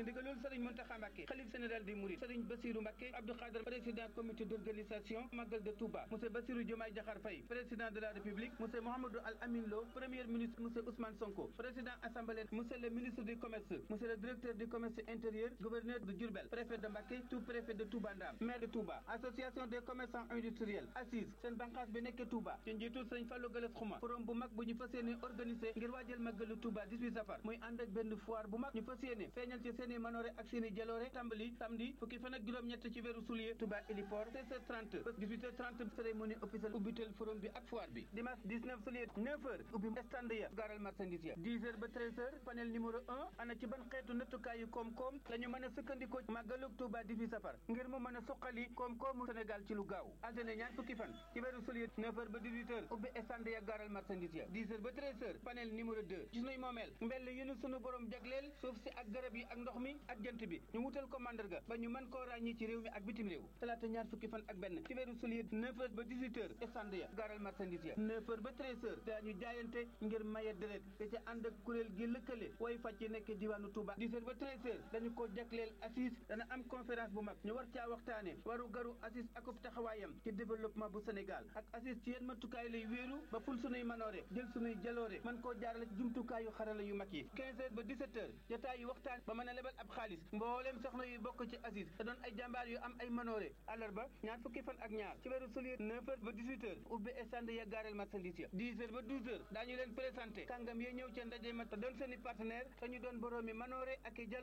ci ndigalul Serigne Mountakha Mbacké xalif général des Mourides Serigne Bassirou Mbacké Abdou Khadre président comité d'organisation Magal de Touba monsieur Bassirou Diomaye Diakhar Faye président de la République monsieur Mouhamadou Al Amin Lo premier ministre monsieur Ousmane Sonko président assemblée monsieur le ministre du commerce monsieur le directeur du commerce intérieur gouverneur de Diourbel préfet de Mbacké sous-préfet de Touba Ndam maire de Touba association des commerçants industriels assise seen bànqaas bi nekk Touba ci njiitul Serigne Fallou Galass Xuma forum bu mag bu ñu fas yéene organisé ngir waajal màggalu Touba 18 safar muy ànd ak benn foire bu mag ñu fas yéene feeñal ci seen i manoore ak seen i jaloore tàmbali samedi fukki fan ak juróom-ñett ci weeru soulier Touba héliport 16h30 ba 18h30 cérémonie officielle ubbitel forum bi ak foire bi dimanche 19 soulier 9h ubbi stand ya gaaral marchandise ya 10h ba 13h panel numéro 1 ana ci ban xeetu nattukaayu koom-koom la ñu mën a sukkandikoo màggalu Touba 18 safar ngir mu mën a suqali koom-koomu Sénégal ci lu gaaw altine ñaar fukki fan ci weeru soulier 9h ba 18h ubbi stand ya gaaral marchandise ya 10h ba 13h panel numéro 2 gis nuy moomeel mbell yu nu sunu borom jagleel suuf si ak garab yi ak ndox mi ak jant bi ñu wutal ko mandarga ba ñu mën koo ràññi ci réew mi ak bitim réew talaata ñaar fukki fan ak benn ci weeru soulier 9h ba 18h stand ya gaaral marchandise ya 9h ba 13h daañu jaayante ngir maye deret te ca ànd ak kuréel gi lëkkale way fàcc ci nekk diwaanu Touba 10h ba 13h dañu ko jagleel assise dana am conférence bu mag ñu war caa waxtaane waru garu assise akub taxawaayam ci développement bu Sénégal ak assise ci yenn matukaay lay wéeru ba ful sunuy manoore jël sunuy jaloore mën koo jaarale ci jumtukaayu xarala yu mag yi 15h ba 17h jotaay yu waxtaan ba mën a lebal ab xaalis mbooleem soxna yu bokk ci assise te doon ay jàmbaar yu am ay manoore àllarba ñaar fukki fan ak ñaar ci weeru soulier 9h ba 18h ubbi stand ya gaareel marchandise ya 10h ba 12h daañu leen présenté kàngam yee ñëw ca ndaje ma te doon seeni partenaire te ñu doon boroomi manoore ak i